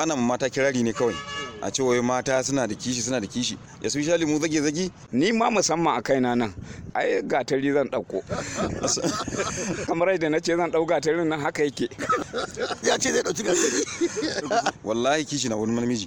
ana mata kirari ne kawai a ce wai mata suna da kishi suna da kishi ya su shali mu zage zage ni ma musamman a kaina nan ai gatari zan ɗauko kamar yadda na ce zan ɗau gatarin nan haka yake ya ce zai ɗauki gatari wallahi kishi na wani namiji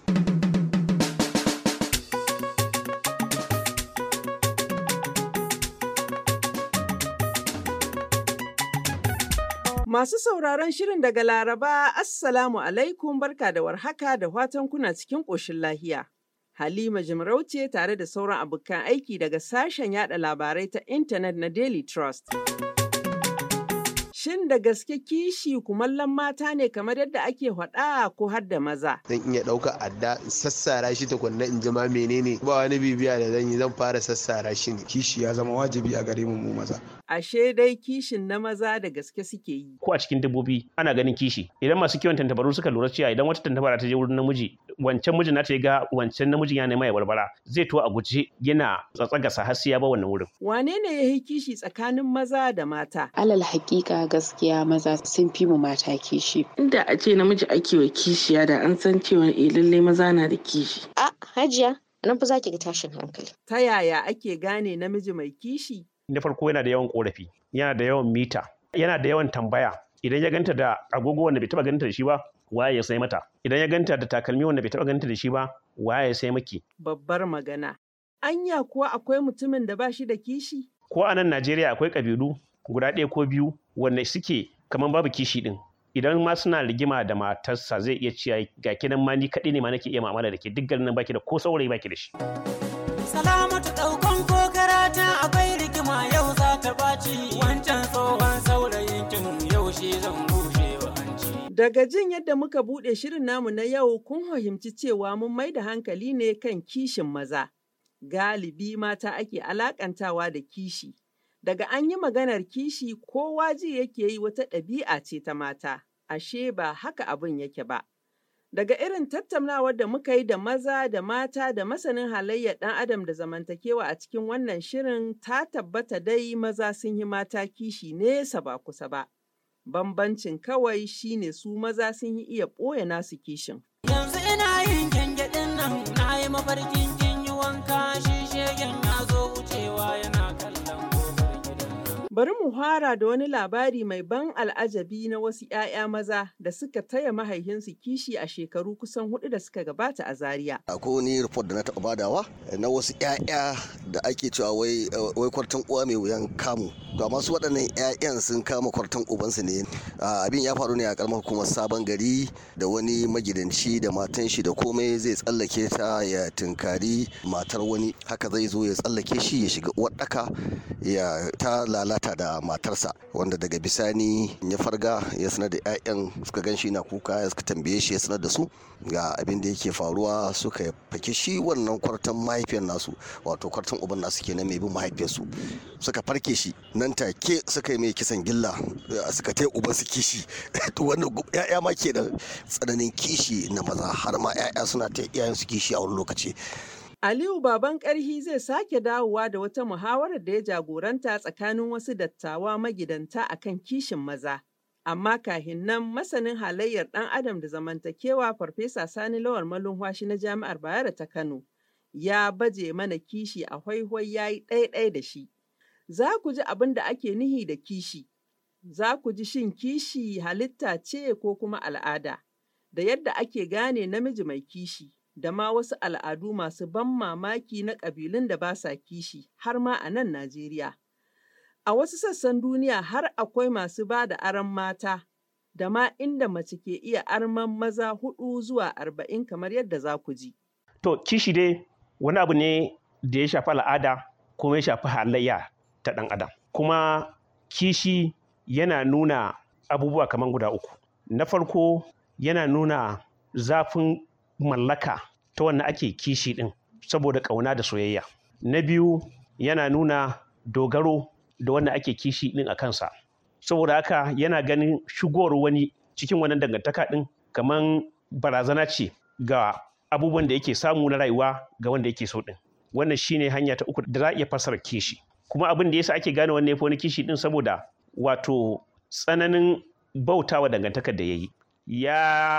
Masu sauraron shirin daga Laraba, Assalamu alaikum barka da warhaka da watan kuna cikin ƙoshin lahiya. Halima Jimarauce tare da sauran abokan aiki daga sashen yada labarai ta intanet na Daily Trust. Shin da gaske kishi kumallon mata ne kamar yadda ake faɗa ko har da maza? zan iya ɗauka adda in sassara shi tukunna in ji ma menene ba wani bibiya da zan yi zan fara sassara shi ne kishi ya zama wajibi a gare mu mu maza Ashe dai kishin na maza da gaske suke yi. ko a cikin dabbobi ana ganin kishi idan masu kiwon tantabaru suka lura cewa idan wata tantabara ta je wurin namiji wancan mijin nata ya ga wancan namijin ya nema ya barbara zai to a guje yana tsatsagasa har sai ya ba wannan wurin Wane ne ya yi kishi tsakanin maza da mata? alal hakika gaskiya maza sun fi mu mata kishi inda a ce namiji ake wa kishiya da an san cewa eh lallai maza na da kishi A hajiya nan fa zaki ga tashin hankali. Ta yaya ake gane namiji mai kishi? na farko yana da yawan korafi yana da yawan mita yana da yawan tambaya idan ya ganta da agogo wanda bai taba ganta da shi ba waye ya sai mata idan ya ganta da takalmi wanda bai taba ganta da shi ba waye ya sai maki Babbar magana. Anya kuwa akwai mutumin da ba shi da kishi? ko a nan Najeriya akwai kabilu guda ɗaya ko biyu wanda suke kamar babu kishi din idan ma suna rigima da matarsa zai iya cewa ga kinan ma ni kaɗai ne ma nake iya mu'amala da ke duk garin nan baki da ko saurayi baki da shi Salamatu ɗaukan ko karata akwai rigima yau za ta ɓaci wancan tsohon saurayin kin yau shi zan bushe wa hanci. Daga jin yadda muka buɗe shirin namu na yau kun fahimci cewa mun mai da hankali ne kan kishin maza. Galibi mata ake alakantawa da kishi. Daga an yi maganar kishi kowa ji yake yi wata ɗabi'a ce ta mata, ashe ba haka abin yake ba. Daga irin tattaunawar da muka yi da maza da mata da masanin halayyar ɗan adam da zamantakewa a cikin wannan shirin ta tabbata dai maza sun yi mata kishi nesa ba kusa ba. Bambancin kawai shine su maza sun yi iya ɓoye nasu kishin. Yanzu ina yin gyangyaɗin nan na yi mafarkin kin yi wanka shi shegen ya zo wucewa yana kallon kofar gidan nan. Bari mu fara da wani labari mai ban al'ajabi na wasu ‘ya'ya maza da suka taya mahaihinsu kishi a shekaru kusan hudu da suka gabata a Zaria. akwai wani report da na taɓa badawa na wasu 'ya'ya da ake cewa wai wai kwartan uwa mai wuyan kamu ga masu waɗannan 'ya'yan sun kama kwartan ubansu ne Ah, abin ya faru ne a karamar hukumar sabon gari da wani magidanci da matan shi da komai zai tsallake ta ya tunkari matar wani haka zai zo ya tsallake shi ya shiga uwar ɗaka ya ta lalata da matarsa wanda daga bisani ya farga ya sanar da 'ya'yan suka gan shi na kuka ya suka tambaye shi ya sanar da su ga abin da yake faruwa suka faki shi wannan kwartan mahaifiyar nasu wato kwartan uban nasu kenan mai bin mahaifiyarsu suka farke shi nan take suka yi mai kisan gilla eh, suka tai uban su kishi to wannan gu- 'ya'ya ma ke da tsananin kishi na maza har ma 'ya'ya suna ta iyayen su kishi a wani lokaci Aliyu Baban Ƙarhi zai sake dawowa da wata muhawarar da ya jagoranta tsakanin wasu dattawa magidanta akan kishin maza. Amma kahin nan masanin halayyar ɗan adam da zamantakewa Farfesa Sani Lawal Malumhashi na Jami'ar Bayero ta Kano ya baje mana kishi a hwaihwai ya yi ɗaiɗai da shi. Za ku ji abin da ake nihi da kishi. Za ku ji shin kishi halitta ce ko kuma al'ada, da yadda ake gane namiji mai kishi. da ma wasu al'adu masu ban mamaki na ƙabilun da ba sa kishi har ma a nan Najeriya. A wasu sassan duniya har akwai masu ba da aron mata, da ma inda mace ke iya arman maza hudu zuwa arba'in kamar yadda za ku ji. to kishi dai wani abu ne da ya shafi al'ada kuma ya shafi halayya ta ɗan adam kuma kishi yana nuna abubuwa kamar guda uku na farko yana nuna zafin mallaka ta wanda ake kishi ɗin saboda ƙauna da soyayya na biyu yana nuna dogaro da wanda ake kishi ɗin a kansa saboda haka yana ganin shigowar wani cikin wannan dangantaka ɗin kamar barazana ce ga abubuwan da yake samu na rayuwa ga wanda yake so ɗin wannan shine hanya ta uku da za a iya fassara kishi kuma abin da yasa ake gane wannan ya fi wani kishi ɗin saboda wato tsananin bautawa dangantakar da ya yi ya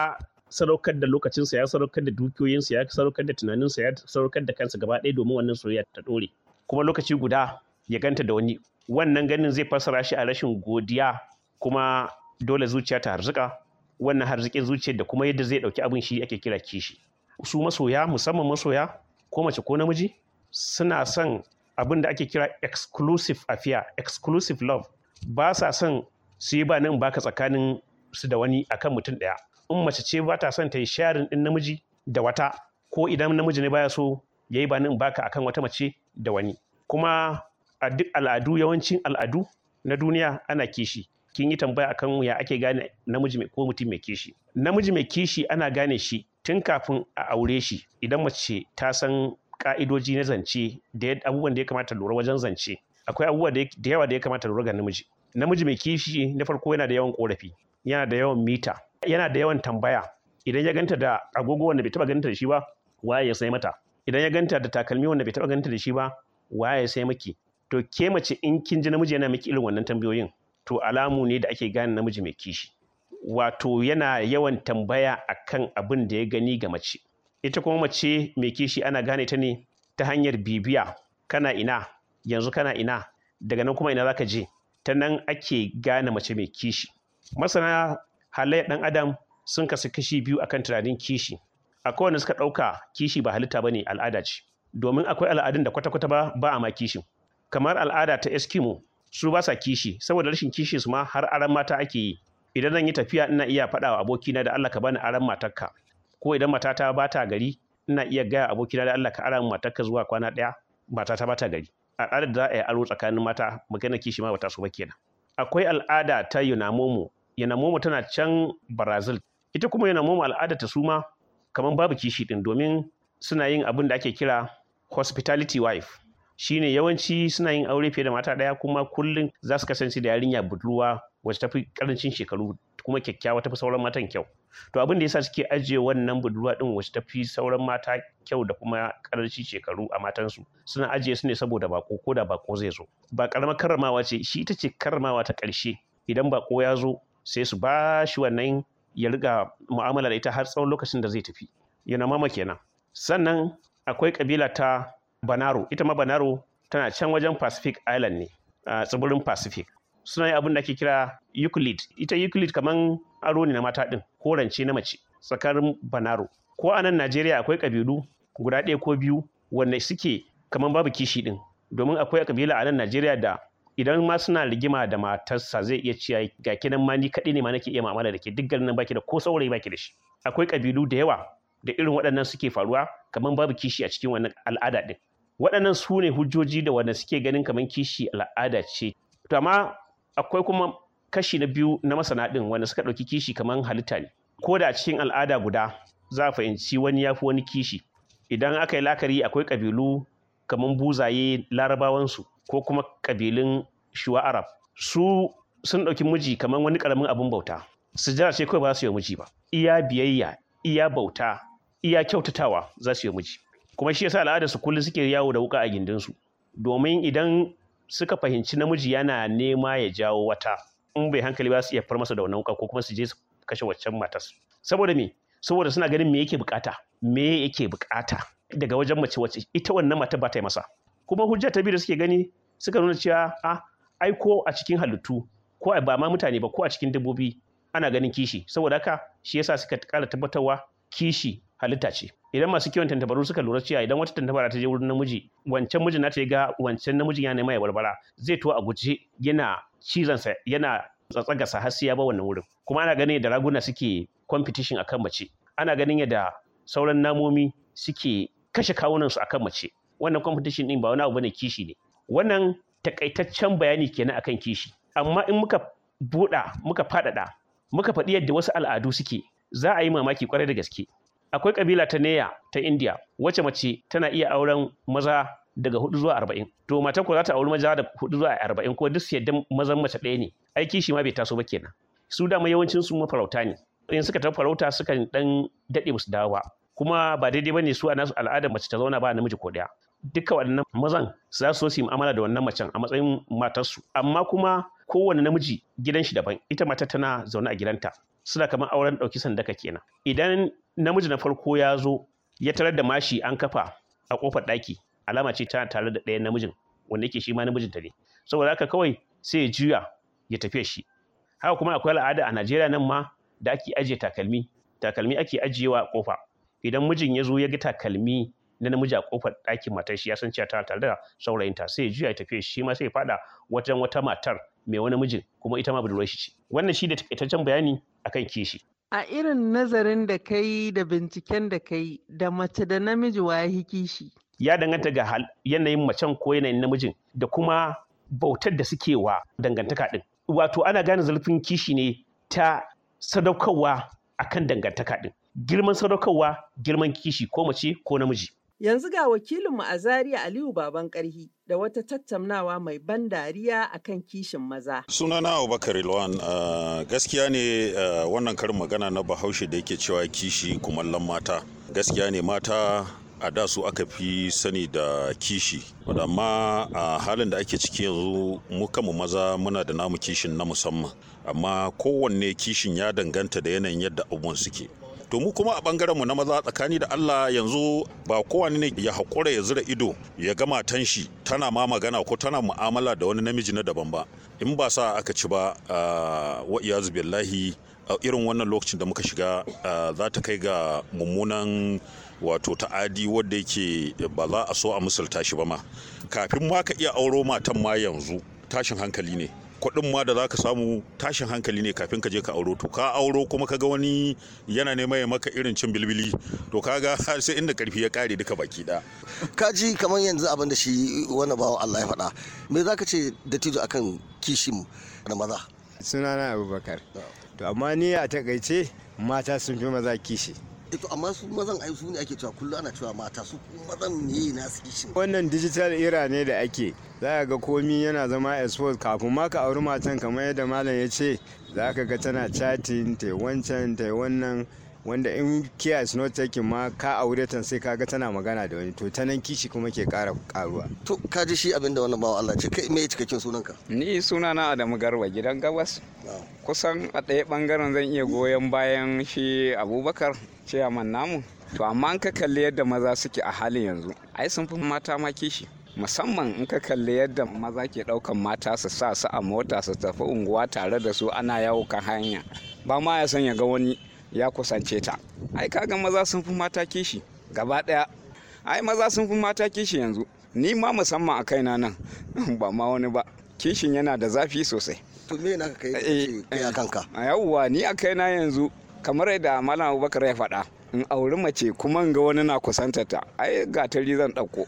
sadaukar da lokacinsa ya sadaukar da dukiyoyinsa ya sadaukar da tunaninsa ya sadaukar da kansa gaba ɗaya domin wannan soyayya ta ɗore kuma lokaci guda ya ganta da wani wannan ganin zai fassara shi a rashin godiya kuma dole zuciya ta harzuka wannan harzikin zuciyar da kuma yadda zai ɗauki abin shi ake kira kishi su masoya musamman masoya ko mace ko namiji suna son abin da ake kira exclusive affair exclusive love ba sa son su yi ba nan baka tsakanin su da wani akan mutum ɗaya in mace ce ba ta son ta yi sharing ɗin namiji da wata ko idan namiji ne baya so ya yi ba nan baka akan wata mace da wani kuma a duk al'adu yawancin al'adu na duniya ana kishi kin yi tambaya akan ya ake gane namiji mai ko mutum mai kishi namiji mai kishi ana gane shi tun kafin a aure shi idan mace ta san ka'idoji na zance da abubuwan da ya kamata lura wajen zance akwai abubuwa da yawa da ya kamata lura ga namiji namiji mai kishi na farko yana da yawan korafi yana da yawan mita yana da yawan tambaya idan ya ganta da agogo wanda bai taba ganta da shi ba waye ya sai mata idan ya ganta da takalmi wanda bai taba ganta da shi ba waye ya sai maki to ke mace in kin ji namiji yana miki irin wannan tambayoyin to alamu ne da ake gane namiji mai kishi wato yana yawan tambaya akan abin da ya gani ga mace ita kuma mace mai kishi ana gane ta ne ta hanyar bibiya kana ina yanzu kana ina daga nan kuma ina zaka je ta nan ake gane mace mai kishi masana halayyar ɗan adam sun kasu kashi biyu akan tunanin kishi akwai wanda suka ɗauka kishi ba halitta ba ne al'ada ce domin akwai al'adun da kwata-kwata ba ba a ma kishin kamar al'ada ta eskimo su ba sa kishi saboda rashin kishi su ma har aran mata ake yi idan zan yi tafiya ina iya faɗa wa abokina da Allah ka bani aran matarka ko idan matata ba ta gari ina iya gaya abokina da Allah ka ara matarka zuwa kwana ɗaya matata ba ta gari al'adar da za a yi aro tsakanin mata magana kishi ma bata so ba kenan akwai al'ada ta yunamomo yunamomo tana can brazil ita kuma yunamomo al'ada ta suma kamar babu kishi din domin suna yin abin da ake kira hospitality wife shine yawanci suna yin aure fiye da mata ɗaya kuma kullum za su kasance da yarinya budurwa wacce tafi karancin shekaru kuma kyakkyawa tafi sauran matan kyau to abin da yasa suke ajiye wannan budurwa din wacce tafi sauran mata kyau da kuma karancin shekaru a matansu suna ajiye su ne saboda bako ko da bako zai zo ba karamar karramawa ce shi ita ce karramawa ta ƙarshe idan bako ya zo sai su ba shi wannan ya riga mu'amala da ita har tsawon lokacin da zai tafi yana mama kenan sannan akwai kabila ta banaro ita ma banaro tana can wajen pacific island ne a tsibirin pacific suna yin abin da ake kira euclid ita euclid kaman aro ne na mata din ko rance na mace tsakanin banaro ko a nan najeriya akwai kabilu guda ɗaya ko biyu wanda suke kaman babu kishi din domin akwai kabila a nan najeriya da idan ma suna rigima da matarsa zai iya ciya ga kinan ma ni kaɗai ne ma nake iya mu'amala da ke duk garin nan baki da ko saurayi baki da shi akwai kabilu da yawa da irin waɗannan suke faruwa kaman babu kishi a cikin wannan al'ada din waɗannan su ne hujjoji da wanda suke ganin kaman kishi al'ada ce to amma akwai kuma kashi na biyu na masana ɗin wanda suka ɗauki kishi kamar halitta ne ko da a cikin al'ada guda za a fahimci wani ya fi wani kishi idan aka yi lakari akwai ƙabilu kamar buzaye larabawansu ko kuma ƙabilun shuwa arab su sun ɗauki miji kamar wani ƙaramin abin bauta sujjara ce kawai ba su yi miji ba iya biyayya iya bauta iya kyautatawa za su yi miji kuma shi yasa al'adar su kullum suke yawo da wuka a gindinsu domin idan suka fahimci namiji yana nema ya jawo wata in bai hankali ba su iya far masa da wannan wuka ko kuma su je su kashe waccan matas saboda me saboda suna ganin me yake bukata me yake bukata daga wajen mace wacce ita wannan mata ba ta yi masa kuma hujja ta biyu da suke gani suka nuna cewa a ai ko a cikin halittu ko ba ma mutane ba ko a cikin dabbobi ana ganin kishi saboda haka shi yasa suka kara tabbatarwa kishi halitta ce idan masu kiwon tantabaru suka lura cewa idan wata tantabara ta je wurin namiji wancan mijin nata ya ga wancan namijin ya nema ya barbara zai to a guje yana cizonsa yana tsatsagasa har sai ya ba wannan wurin kuma ana ganin yadda raguna suke competition akan mace ana ganin yadda sauran namomi suke kashe kawunansu akan mace wannan competition din ba wani abu bane kishi ne wannan takaitaccen bayani kenan akan kishi amma in muka buɗa muka faɗaɗa muka faɗi yadda wasu al'adu suke za a yi mamaki kwarai da gaske akwai kabila ta neya ta india wacce mace tana iya auren maza daga hudu zuwa arba'in to mata ko za ta auri maza da hudu zuwa arba'in ko duk yadda mazan mace ɗaya ne aiki shi ma bai taso ba kenan su dama yawancin su mafarauta ne in suka tafi farauta sukan dan daɗe musu dawo ba kuma ba daidai bane su a nasu al'adar mace ta zauna ba namiji ko ɗaya duka waɗannan mazan za su so su yi mu'amala da wannan macen a matsayin matarsu amma kuma kowane namiji gidan shi daban ita mata tana zaune a gidanta suna kamar auren ɗauki sandaka kenan idan namiji na farko ya zo ya tarar da mashi an kafa a kofar ɗaki alama ce ta tare da ɗayan namijin wanda yake shi ma namijinta ne saboda haka kawai sai ya juya ya tafiya shi haka kuma akwai al'ada a najeriya nan ma da ake ajiye takalmi takalmi ake ajiyewa a kofa idan mijin ya zo ya ga takalmi na namiji a kofar ɗakin matar shi ya san cewa tana tare da saurayinta sai ya juya ya tafiya shi ma sai ya fada wajen wata matar mai wani mijin kuma ita ma budurwar shi ce wannan shi da takaitaccen bayani akan kishi A irin nazarin da ka yi da binciken da ka yi da mace da namiji wa ya kishi. ya danganta ga hal- yanayin macen ko yanayin namijin da kuma bautar da suke wa dangantaka din wato ana gane zurfin kishi ne ta sadaukarwa akan dangantaka din girman sadaukarwa girman kishi ko mace ko namiji Yanzu ga wakilinmu a Zaria Aliyu Baban Karhi da wata tattaunawa mai ban dariya akan kishin maza. sunana abubakar ilwan uh, gaskiya ne uh, wannan karin magana na bahaushe da yake cewa kishi kumallon mata gaskiya ne mata a da su aka fi sani da kishi amma a halin da ake ciki yanzu mu kanmu maza muna da namu kishin na musamman amma kowanne kishin ya danganta da yanayin yadda abubuwan suke to mu kuma a bangaren mu na maza tsakani da Allah yanzu ba kowane ne ya haƙura ya zura ido ya ga matan shi tana ma magana ko tana mu'amala da wani namiji na daban ba in ba sa aka ci ba wa iyazu billahi a irin wannan lokacin da muka shiga za ta kai ga mummunan wato ta'adi wadda yake ba za a so a misalta shi ba ma kafin ma ka iya auro matan ma yanzu tashin hankali ne kuɗin ma da za ka samu tashin hankali ne kafin ka je ka auro to ka auro kuma ka ga wani yana neman ya maka irin cin bilbili to kaga sai inda karfi ya kare duka baki da ka ji kamar yanzu abin da shi wani bawan Allah ya faɗa me za ka ce da tijo akan kishin na maza sunana abubakar to amma ni a takaice mata sun fi maza kishi to amma su mazan ai su ne ake cewa kullum ana cewa mata su mazan ne na su kishin wannan digital era ne da ake za ka ga komi yana zama expose kafin ma ka auri matan kamar yadda malam ya ce za ka ga tana chatting ta wancan ta wannan wanda in care is not taking ma ka aure ta sai kaga tana magana da wani to ta nan kishi kuma ke kara karuwa to ka ji shi abin da wannan bawa Allah ce kai me cikakken sunanka ni sunana Adamu Garba gidan gabas kusan a ɗaya ɓangaren zan iya goyon bayan shi Abubakar ciyaman namu to amma in ka kalli yadda maza suke a halin yanzu ai sun fi mata ma kishi musamman in ka kalli yadda maza ke ɗaukan mata su sa su a mota su tafi unguwa tare da su ana yawo kan hanya ba ma ya san ya ga wani ya kusance ta ai kaga maza sun fi mata kishi gaba ɗaya ai maza sun fi mata kishi yanzu ni ma musamman a kaina nan ba ma wani ba kishin yana da zafi sosai to me naka kai kai a kanka a yawwa ni a kaina yanzu kamar yadda malam abubakar ya faɗa in auri mace kuma in ga wani na kusanta ta ai gatari zan ɗauko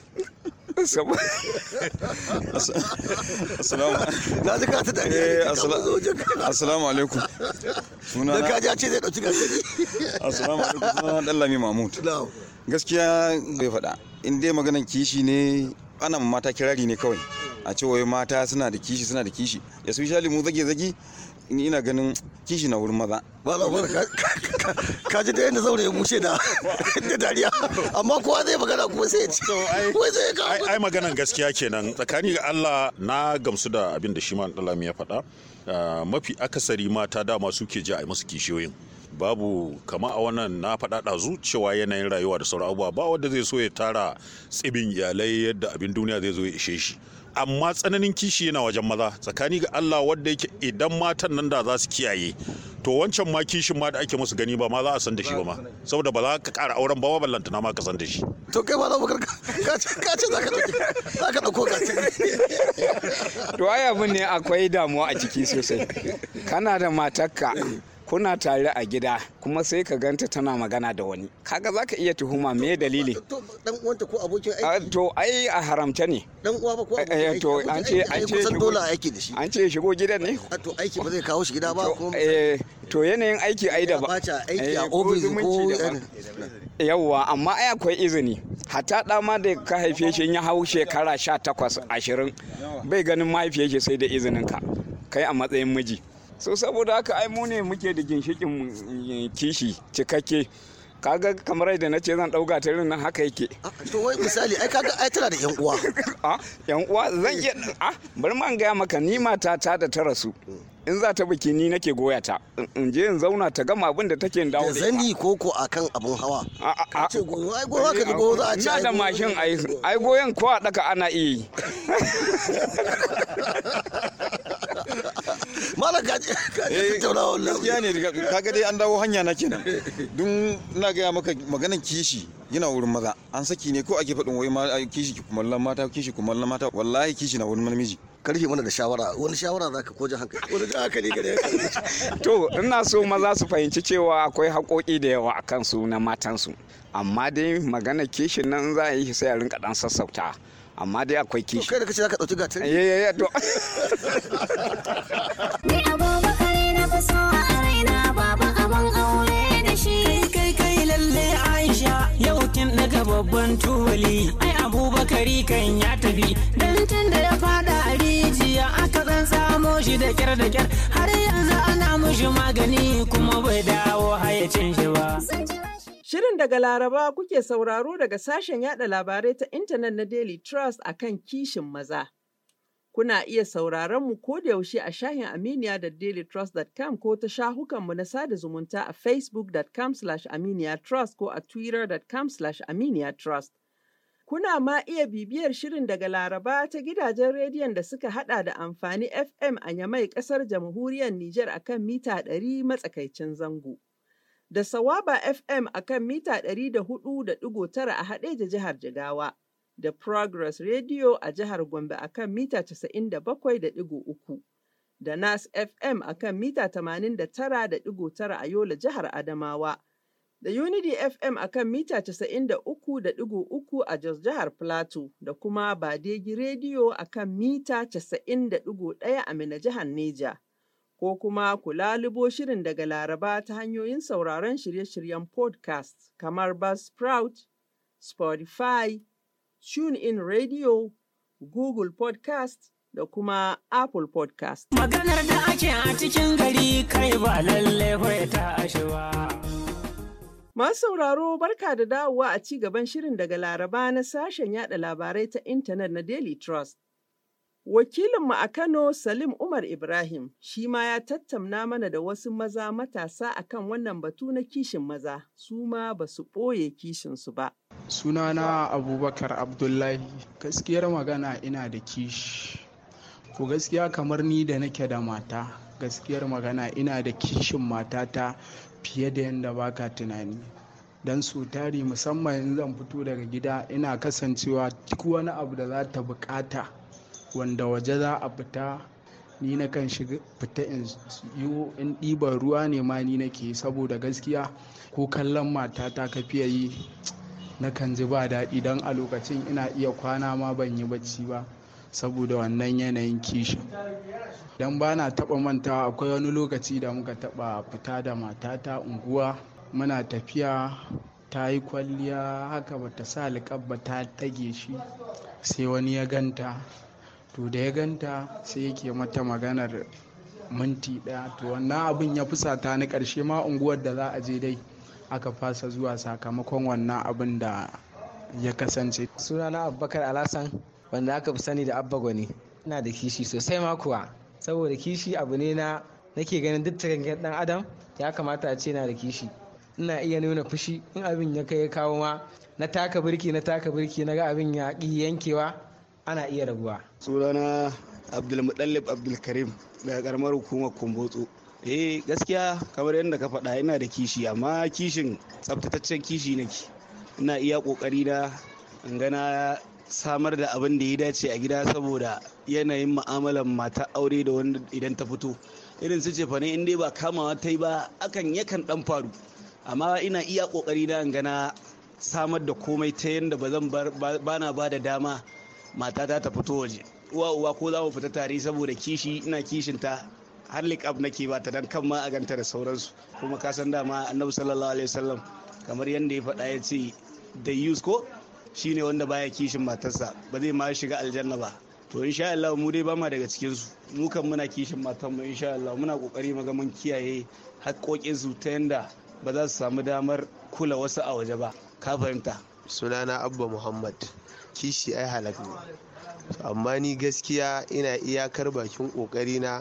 na ji ka ta dariya assalamu alaikum da ka ji ce zai dauki gatari assalamu alaikum sunana dallami mahmud gaskiya bai faɗa in dai maganan kishi ne ana mata kirari ne kawai a ce wai mata suna da kishi suna da kishi ya su shali mu zage zage ni ina ganin kishi na wurin maza ba ba ka ji da yadda zaure ya bushe da da dariya amma kowa zai magana kuma sai ya ce wai zai ka ai maganan gaskiya kenan tsakani ga Allah na gamsu da abin da shi ma Dalami ya faɗa mafi akasari mata dama suke ji a musu kishiyoyin babu kama a wannan na faɗa ɗazu cewa yanayin rayuwa da sauran abubuwa ba wanda zai so ya tara tsibin iyalai yadda abin duniya zai zo ya ishe shi amma tsananin kishi yana wajen maza tsakani ga Allah wanda yake idan matan nan da za su kiyaye to wancan ma kishin ma da ake musu gani ba ma za a san da shi ba ma saboda ba za ka ƙara auren ba ballanta na ma ka san da shi to kai ma za mu ka ce za ka ɗauki za ka ɗauko ka to ai abin ne akwai damuwa a ciki sosai kana da matarka kuna tare a gida kuma sai ka ganta tana magana da wani kaga za ka iya tuhuma me dalili dan uwanta ko abokin aiki to ai a haramta ne dan uwa ba ko abokin aiki to an ce an ce kusan dole aiki da shi an ce shigo gidan ne to aiki ba zai kawo shi gida ba kuma eh to yanayin aiki ai da ba aiki a office ko yawwa amma ai akwai izini hatta da ma da ka haife shi ya hau shekara 18 20 bai ganin mahaifiyar shi sai da izinin ka kai a matsayin miji so saboda haka ai mu ne muke da ginshikin kishi cikakke kaga kamar yadda na ce zan dauka ta nan haka yake to wai misali ai kaga ai tana da yan uwa a yan uwa zan iya a bari ma gaya maka ni mata ta da ta rasu in za ta biki ni nake goya ta in je in zauna ta gama abin da take dawo da zani ko ko akan abun hawa ka ce goyo ai goyo ka goyo za a ce ina da mashin ai ai goyon ko a daka ana iya yi malam ka je tattauna wannan gaskiya ne kaga dai an dawo hanya na kenan dun ina gaya maka maganan kishi yana wurin maza an saki ne ko ake faɗin wai ma kishi kumallon mata kishi kumallon mata wallahi kishi na wurin namiji karfe mana da shawara wani shawara za ka koji hankali wani ji hankali gare to ina so maza su fahimci cewa akwai haƙoƙi da yawa a kansu na matansu amma dai magana kishin nan za a yi sai a rinka dan sassauta amma dai akwai kishi kai da kace zaka dauki gatari eh eh to ni abubakar na fi so a raina baba abin aure da shi kai kai lalle aisha yau kin daga babban tuli ai abubakari kan ya tafi dan tun da ya fada a rijiya aka zan samo shi da kyar da kyar har yanzu ana mushi magani kuma bai dawo hayacin shi ba Shirin daga Laraba kuke sauraro daga sashen yada labarai ta intanet na Daily Trust a kan kishin maza. Kuna iya sauraron mu ko da yaushe a shahin Aminiya da dailytrust.com ko ta shahukanmu na sada zumunta a facebook.com slash aminiyatrust ko a twitter.com slash aminiyatrust. Kuna ma iya bibiyar shirin daga Laraba ta gidajen rediyon da suka hada da amfani FM a Yamai kasar jamhuriyar Nijar akan mita 100 matsakaicin zango. da Sawaba FM a kan mita 104.9 a Haɗeja jihar Jigawa, da Progress Radio a jihar Gombe a kan mita 97.3, da Nas FM a kan mita 89.9 a Yola jihar Adamawa, da Unity FM a kan mita 93.3 a Jos jihar Plateau, da kuma Badegi Radio a kan mita 90.1 a Mina jihar Neja. ko kuma ku lalubo shirin daga Laraba ta hanyoyin sauraron shirye-shiryen podcast kamar Buzzsprout, Spotify, TuneIn Radio, Google Podcast da kuma Apple Podcast. Maganar da ake a cikin gari kai ba lalle ta ashewa. Masu sauraro barka da dawowa a ci gaban shirin daga Laraba na sashen yada labarai ta intanet na Daily Trust. Wakilinmu a Kano Salim Umar Ibrahim shi ma ya tattauna mana da wasu maza matasa akan wannan batu na kishin maza, su ma ba su ɓoye kishinsu ba. Sunana Abubakar Abdullahi, gaskiyar magana ina da kishi. Ko gaskiya kamar ni da nake da mata, gaskiyar magana ina da kishin matata fiye da yadda baka tunani. don su tari musamman zan fito daga gida ina kasancewa duk wani abu da za ta bukata. wanda waje za a fita ni na kan shiga fita in yi in ɗiban ruwa ne ma ni nake saboda gaskiya ko kallon matata ka fiye yi na kan ji ba daɗi don a lokacin ina iya kwana ma ban yi bacci ba saboda wannan yanayin kishin don ba na taɓa mantawa akwai wani lokaci da muka taɓa fita da matata unguwa muna tafiya ta yi kwalliya haka bata sa liƙabba ta ɗage shi sai wani ya ganta to da ya ganta sai yake mata maganar minti ɗaya to wannan abin ya fusata ni ƙarshe ma unguwar da za a je dai aka fasa zuwa sakamakon wannan abin da ya kasance sunana abubakar alasan wanda aka fi sani da abba gwani ina da kishi sosai ma kuwa saboda kishi abu ne na nake ganin duk cikin dan adam ya kamata a ce na da kishi ina iya nuna fushi in abin ya kai ya kawo ma na taka birki na taka birki na ga abin ya ƙi yankewa ana iya rabuwa. sunana abdulmutallib abdulkarim daga karamar hukumar kumbotso eh gaskiya kamar yadda ka faɗa ina da kishi amma kishin tsabtataccen kishi nake ina iya ƙoƙari na in gana samar da abin da ya dace a gida saboda yanayin mu'amalar mata aure da wanda idan ta fito irin su ce ne in dai ba kamawa ta yi ba akan yakan dan faru amma ina iya ƙoƙari na in gana samar da komai ta yadda ba zan bana ba da dama matata ta fito waje uwa uwa ko za mu fita tare saboda kishi ina kishin ta har liƙab nake ba ta dan kan ma a ganta da sauransu kuma ka san dama annabi sallallahu alaihi wasallam kamar yadda ya faɗa ya ce da yus ko shine wanda baya kishin matarsa ba zai ma shiga aljanna ba to insha Allah mu dai ba ma daga cikin su mu kan muna kishin matan mu insha Allah muna kokari mu ga mun kiyaye haƙoƙin su ta yanda ba za su samu damar kula wasu a waje ba ka fahimta sunana abba muhammad kishi ai halak ne amma ni gaskiya ina iyakar bakin kokari na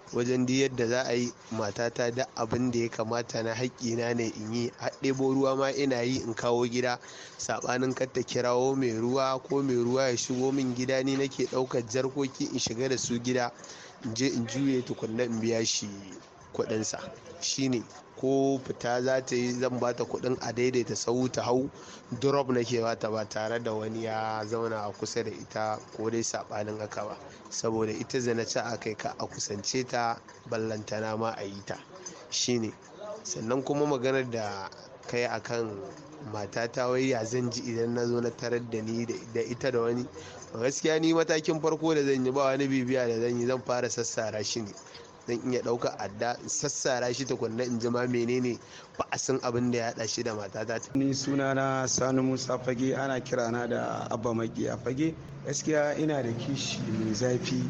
wajen duk yadda za a yi matata da abin da ya kamata na haƙƙina ne in yi ɗebo ruwa ma ina yi in kawo gida saɓanin kar ta kirawo mai ruwa ko mai ruwa ya shigo min gida ni nake ɗaukar jarkoki in shiga da su gida in je in juye tukunna in biya shi kuɗinsa shine ko fita za ta yi zan bata kuɗin a daidaita sau ta hau drop nake bata ba tare da wani ya zauna a kusa da ita ko dai saɓanin haka ba saboda ita zana ci a kai ka a kusance ta ballantana ma a yi ta shine sannan kuma maganar da kai akan matata wai ya zan ji idan na zo na tarar da ni da ita da wani gaskiya ni matakin farko da zan yi ba wani bibiya da zan yi zan fara sassara shi ne zan iya ɗauka adda in sassara shi tukunna in ji ma menene ba a san abin da ya haɗa shi da matata ni suna na sani musa fage ana kirana da abba magiya fage gaskiya ina da kishi mai zafi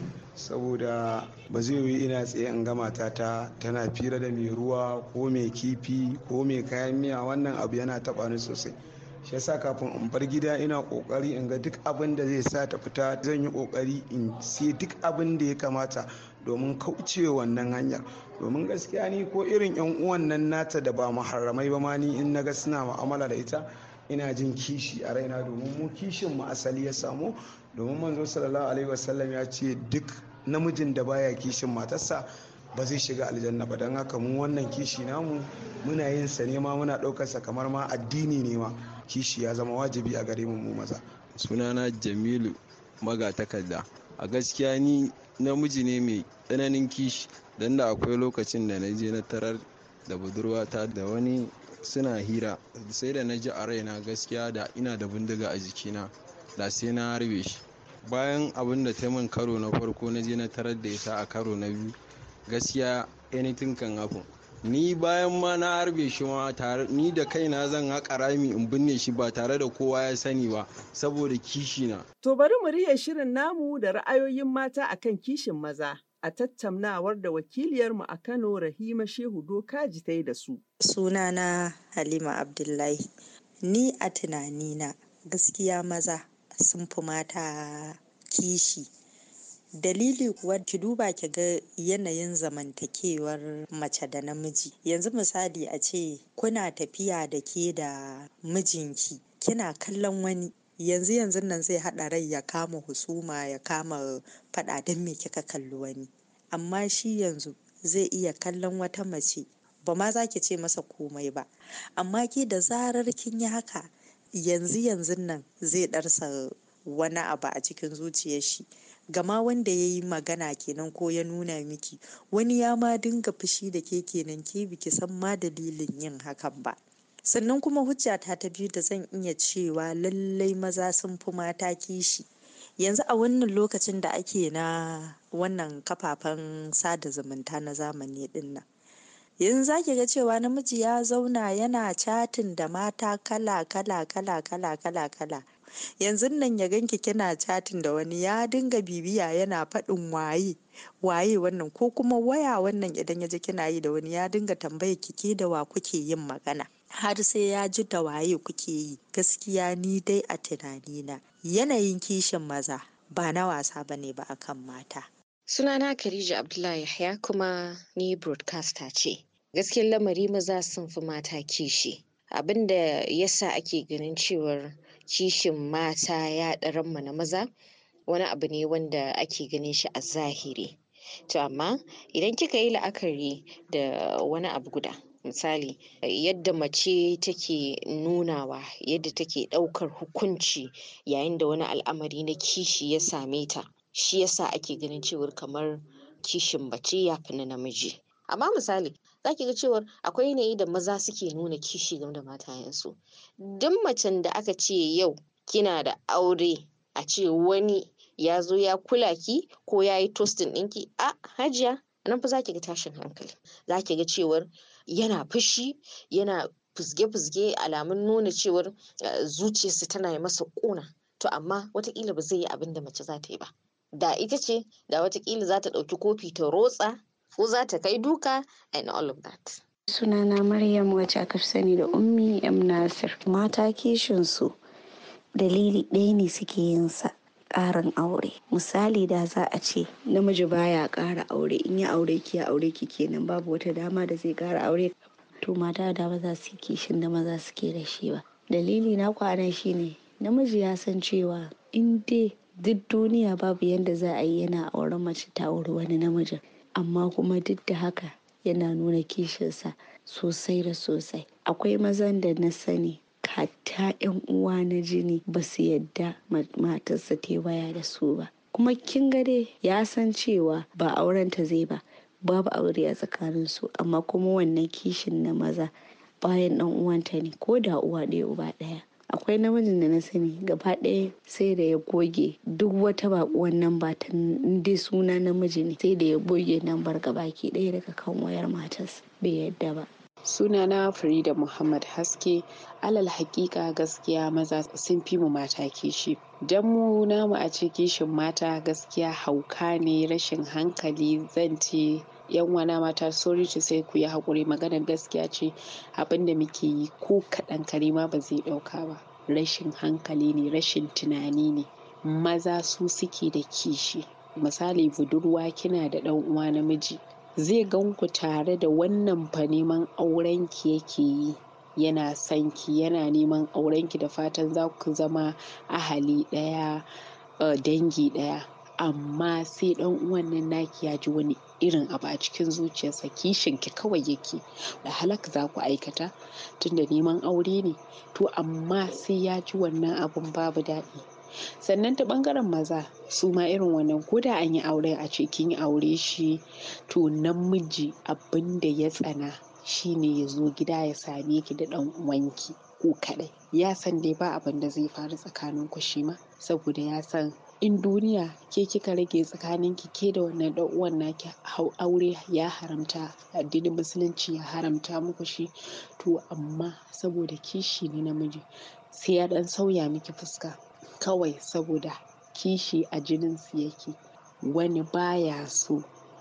saboda ba zai yi ina tsaye in ga matata tana fira da mai ruwa ko mai kifi ko mai kayan miya wannan abu yana taɓa ni sosai shi yasa kafin in bar gida ina kokari in ga duk abin da zai sa ta fita zan yi kokari in sai duk abin da ya kamata domin kauce wannan hanyar domin gaskiya ni ko irin yan uwan nan nata da ba muharramai ba ma ni in naga suna mu'amala da ita ina jin kishi a raina domin mu kishin mu asali ya samu domin manzo sallallahu alaihi wasallam ya ce duk namijin da baya kishin matarsa ba zai shiga aljanna ba don haka mu wannan kishi namu muna yin sa ne ma muna ɗaukar sa kamar ma addini ne ma kishi ya zama wajibi a gare mu maza sunana jamilu magatakarda a gaskiya ni namiji ne mai tsananin kishi don da akwai lokacin da na je na tarar da budurwata da wani suna hira sai da na ji a raina gaskiya da ina da bindiga a jikina da sai na harbe shi bayan abin da ta min karo na farko na je na tarar da ita a karo na biyu gaskiya anything kan happen ni bayan ma na harbe shi ma tare ni da kaina zan haƙa rami in binne shi ba tare da kowa ya sani ba saboda kishi na To bari mu rihe shirin namu da ra'ayoyin mata akan kishin maza a tattaunawar da wakiliyarmu a Kano Rahima Shehu Dokaji ta yi da su. Sunana Halima Abdullahi. Ni a tunanina gaskiya maza sun fi mata kishi. Dalili kuwa ki duba ki ga yanayin zamantakewar mace da namiji. Yanzu misali a ce kuna tafiya da ke da mijinki kina kallon wani yanzu yanzu nan zai haɗa rai ya kama husuma ya kama faɗa don me kika kalli wani amma shi yanzu zai iya kallon wata mace ba ma za ki ce masa komai ba amma ke da zarar kin yi haka yanzu yanzu nan zai ɗarsa wani abu a cikin zuciyar shi gama wanda ya yi magana kenan ko ya nuna miki wani ya ma dinga fushi da ke kenan ke biki san ma dalilin yin hakan ba sannan kuma hujjata ta biyu da zan iya cewa lallai maza sun fi mata kishi yanzu a wannan lokacin da ake na wannan kafafen sada zumunta na zamani din nan yanzu za ki ga cewa namiji ya zauna yana chatin da mata kala kala kala kala kala kala yanzu nan ya ganki kina chatin da wani ya dinga bibiya yana faɗin waye waye wannan ko kuma waya wannan idan ya ji kina yi da wani ya dinga tambayar ki ke da wa kuke yin magana har sai ya ji da waye kuke yi gaskiya ni dai a tunanina yanayin kishin maza ba na wasa bane ba akan mata Sunana Khadija Abdullahi Yahya kuma ni broadcaster ce. Gaskiyar lamari maza sun fi mata kishi. Abin da yasa ake ganin cewar kishin mata ya ɗaran na maza wani abu ne wanda ake ganin shi a zahiri. To amma idan kika yi la'akari da wani abu guda misali yadda mace take nunawa yadda take ɗaukar hukunci yayin da wani al'amari na kishi ya same ta shi yasa ake ganin cewar kamar kishin mace ya fi na namiji amma misali za ki ga cewar akwai yanayi da maza suke nuna kishi game da matayensu duk macen da aka ce yau kina da aure a ce wani ya zo ya kula ki ko ya yi tostin ɗinki a hajiya nan fa za ki ga tashin hankali za ki ga cewar yana fushi yana fusge-fusge alamun nuna cewar zuciyarsa tana yi masa ƙuna to amma watakila ba zai yi abin da mace za ta yi ba da ita ce da watakila za ta ɗauki kofi ta rotsa ko za ta kai duka and all of that sunana maryam wacce aka sani da ummi m nasir mata kishinsu dalili ɗaya ne suke yin sa ƙarin aure misali da za a ce namiji baya ƙara aure in ya aure ki ya aure ki kenan babu wata dama da zai ƙara aure to mata da ba za su yi kishin da maza suke da shi ba dalili na kwanan shine namiji ya san cewa in dai duk duniya babu yadda za a yi yana auren mace ta auri wani namijin amma kuma duk da haka yana nuna kishinsa sosai da sosai akwai mazan da na sani hatta yan uwa na jini ba su yadda matarsa ta waya da su ba kuma kin ga dai ya san cewa ba auren ta zai ba babu aure a tsakanin su amma kuma wannan kishin na maza bayan dan uwanta ne ko da uwa ɗaya uba ɗaya akwai namijin da na sani gaba ɗaya sai da ya goge duk wata bakuwan nan ba ta dai suna namiji ne sai da ya goge nan bar gabaki ɗaya daga kan wayar matarsa bai yadda ba sunana Farida Muhammad Haske alal hakika gaskiya maza sun fi mu mata kishi dan mu namu a ce kishin mata gaskiya hauka ne rashin hankali zan ce yan wana mata sorry to sai ku yi haƙuri maganar gaskiya ce abinda muke yi ko kaɗan kare ma ba zai ɗauka ba rashin hankali ne rashin tunani ne maza su suke da kishi misali budurwa kina da ɗan uwa namiji zai gan ku tare da wannan fa neman auren ki yake yi yana son ki yana neman auren ki da fatan za ku zama ahali ɗaya dangi ɗaya amma sai ɗan uwan nan naki ya ji wani irin abu a cikin zuciyarsa kishin ki kawai yake da halak za ku aikata tunda neman aure ne to amma sai ya ji wannan abun babu daɗi sannan ta ɓangaren maza su ma irin wannan ko da an yi aure a ce kin aure shi to namiji abin da ya tsana shine ya zo gida ya same ki da ɗan uwanki ko kaɗai ya san dai ba abin da zai faru tsakanin ku shi ma saboda ya san in duniya ke kika rage tsakanin ki ke da wannan ɗan uwan naki aure ya haramta addinin musulunci ya haramta muku shi to amma saboda kishi ne namiji sai ya ɗan sauya miki fuska kawai saboda kishi a jininsu yake wani baya so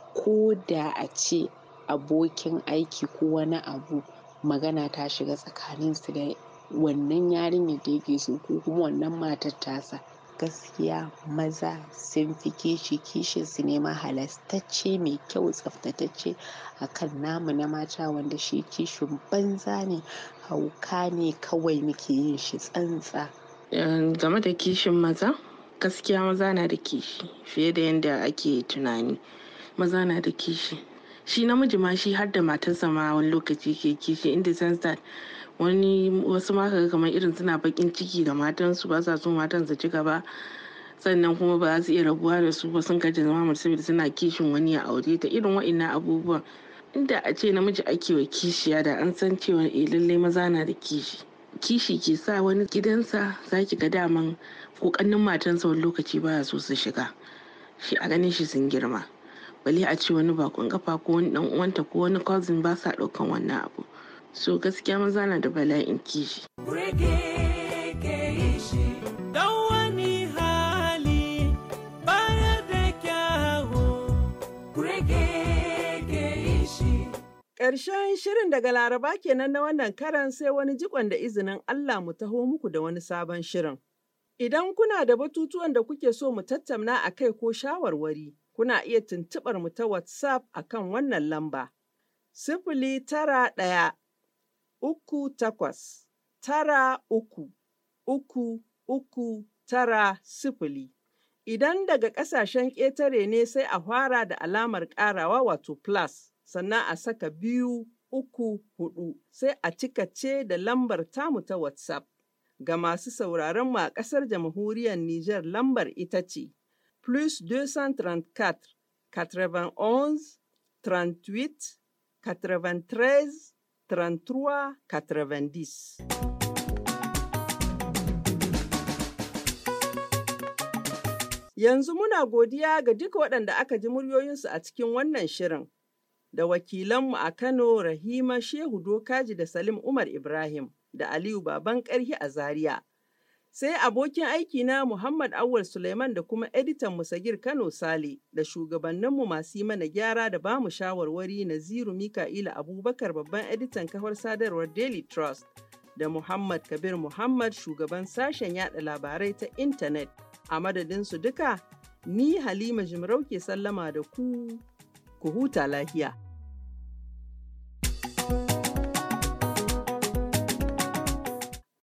ko da a ce abokin aiki ko wani abu magana ta shiga tsakaninsu da wannan yarinyar da yake so ko kuma wannan matar tasa gaskiya maza sun fi kishi kishin su ne ma halastacce mai kyau tsaftatacce akan namu na mata wanda shi kishin banza ne hauka ne kawai muke yin shi tsantsa game da kishin maza gaskiya maza na da kishi fiye da yadda ake tunani maza na da kishi shi namiji ma shi har da matarsa ma wani lokaci ke kishi in the sense that wani wasu ma kaga kamar irin suna bakin ciki da matansu ba sa so matan su ci gaba sannan kuma ba za su iya rabuwa da su ba sun gaji zama mace saboda suna kishin wani ya aure ta irin wa'annan abubuwan inda a ce namiji ake wa kishiya da an san cewa eh lallai maza na da kishi kishi ke sa wani gidansa za ki ga daman kokannin matansa wani lokaci baya so su shiga shi a ganin shi sun girma bale a ce wani bakon kafa ko wani dan uwanta ko wani cousin ba sa daukan wannan abu so gaskiya maza na da bala'in kishi Ƙarshen shirin daga Laraba kenan na wannan karan sai wani jikon da izinin Allah mu taho muku da wani sabon shirin. Idan kuna da batutuwan da kuke so mu tattauna a kai ko shawarwari, kuna iya tuntuɓar mu ta WhatsApp a kan wannan lamba. Sifili tara ɗaya, uku takwas, tara uku, uku, uku, tara sifili. Idan daga ƙasashen ƙetare ne sai a fara da alamar ƙarawa wato plus. sannan a saka biyu uku hudu sai a cika ce da lambar tamu ta WhatsApp. Ga masu sauraron mu a ƙasar jamhuriyar Nijar lambar ita ce plus 234 91 38 93 33 90. Yanzu muna godiya ga duka waɗanda aka ji muryoyinsu a cikin wannan shirin. da wakilanmu a Kano Rahima Shehu Dokaji da Salim Umar Ibrahim da Aliyu Baban Karhi a Zaria. Sai abokin aikina Muhammad Awal Suleiman da kuma editan Musagir Kano Sale da shugabanninmu masu yi mana gyara da bamu shawarwari Naziru Mika'ila Abubakar babban editan kafar sadarwar Daily Trust da Muhammad Kabir Muhammad shugaban sashen yada labarai ta intanet. A madadinsu duka, ni Halima Jimarau ke sallama da ku, ku huta lahiya.